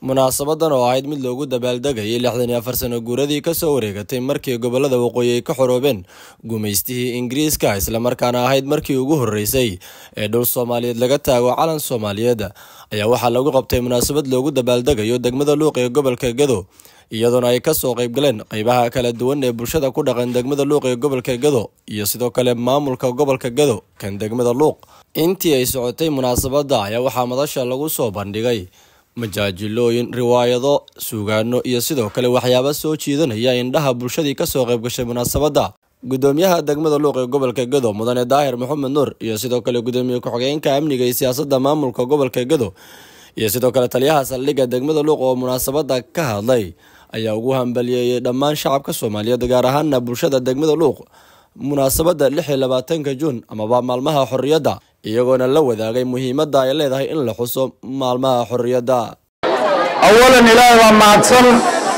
munaasabadan oo ahayd mid loogu dabaaldegayay lixdan iyo afar sano guuradii kasoo wareegatay markii gobolada waqooyi ay ka xoroobeen gumaystihii ingiriiska islamarkaana ahayd markii ugu horeysay ee dhul soomaaliyeed laga taago calan soomaaliyeed ayaa waxaa lagu qabtay munaasabad loogu dabaaldegayo degmada luuq ee gobolka gado iyadoona ay kasoo qaybgaleen qeybaha kala duwan ee bulshada ku dhaqan degmada luuq ee gobolka gado iyo sidoo kale maamulka gobolka gado kan degmada luuq intii ay socotay munaasabada ayaa waxaa madasha lagu soo bandhigay majaajilooyin riwaayado suugaano iyo sidoo kale waxyaaba soo jiidanaya indhaha bulshadii kasoo qaybgashay munaasabadda gudoomiyaha degmada luuq ee gobolka gado mudane daahir maxamed nuur iyo sidoo kale gudoomiye ku-xigeenka amniga iyo siyaasadda maamulka gobolka gado iyo sidoo kale taliyaha saldhigga degmada luuq oo munaasabadda ka hadlay ayaa ugu hambaliyeeyay dhammaan shacabka soomaaliyeed gaar ahaana bulshada degmada luuq munaasabadda lix iyo labaatanka juun amaba maalmaha xorriyadda iyagoona la wadaagay muhiimadda ay leedahay in la xuso maalmaha xorriyadda awalan ilaahay waa mahadsan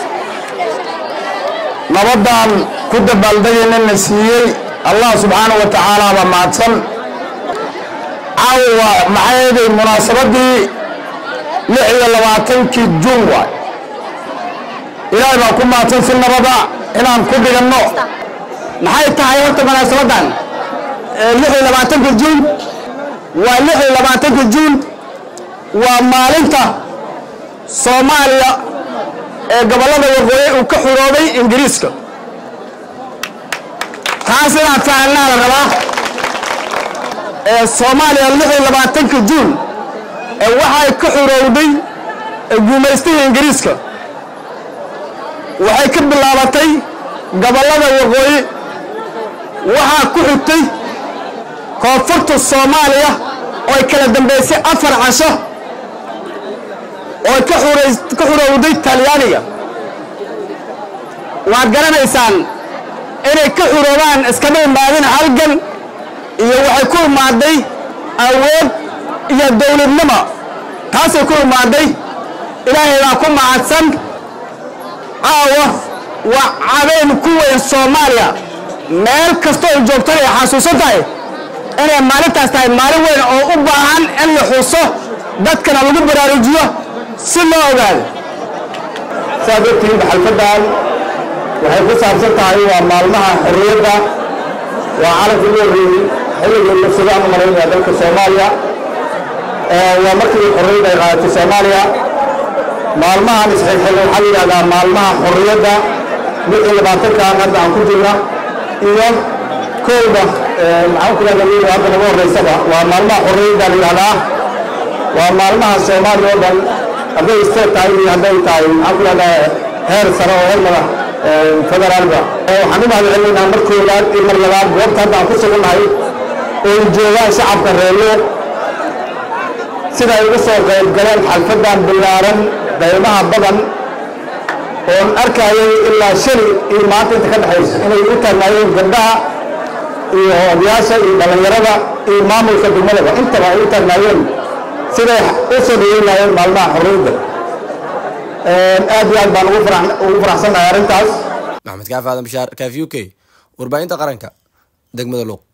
nabadaan ku dabaaldegayna na siiyey allah subxaanahu wa tacaala baa mahadsan caawa maxay eeday munaasabadii lix iyo labaatankii juun waay ilaahay baa ku mahadsan si nabada inaan ku dhiganno maxay tahay horta munaasabadan lix iyo labaatanka juun waa lix iyo labaatanka juun waa maalinta soomaaliya ee gobollada waqooyi uu ka xuroobay ingiriiska taas inaad fahanaa la rabaa soomaaliya lix iyo labaatanka juun waxay ka xurowday guumaystihii ingiriiska waxay ka bilaabatay gobollada waqooyi waxaa ku xigtay koonfurta soomaaliya oo ay kala dambaysay afar casho oo ka xurowday talyaaniga waad garanaysaan inay ka xuroobaan iskama imaadin halgan iyo waxay ku imaaday awood iyo dowladnimo taasay ku imaaday ilaahay baa ku mahadsan caawa waa cabeen ku weyn soomaaliya meel kastoo ay joogtana ay xasuusan tahay inay maalintaas tahay maalin weyn oo u baahan in la xuso dadkana lagu baraarujiyo si loo ogaado saad ogtihiin xalfadan waxay ku saabsan tahay waa maalmaha xorriyadda waa calanka ugu horreeyey xilligii nafsadaan u malaynaya dalka soomaaliya waa markii xorriyadda ay qaadatay soomaaliya maalmahan isxilxil waxaa la yidhahdaa maalmaha xorriyadda lix iyo labaatankan hadda aan ku jirna iyo kowda maxaan ku yidhahda wiil hadda naga horreysaba waa maalmaha xorriyadda la yidhahdaa waa maalmaha soomaaliya oo dhan hadday state tahay iyo hadday tahay maxaan ku yidhahdaa heer sare oo heer madax federaalba waxaan u mahadcelinaynaa mar koowaad iyo mar labaad goobta hadda aan ku sugannahay oo joogaan shacabka reerlo sida ay uga soo qayb galeen xalfadan billaaran daymaha badan oon arkayay ilaa shali iyo maanta inta ka dhexayso inay u taagnaayeen gabdhaha iyo odayaasha iyo dhallinyarada iyo maamulka degmadaba intaba ay u taagnaayeen siday u soo dhaweynayeen maalmaha xorriyadda aad iyo aad baan ugu faraxsannahay arrintaas maxamed kaafi aadan bashaar kaafi u k warbaahinta qaranka degmada luuq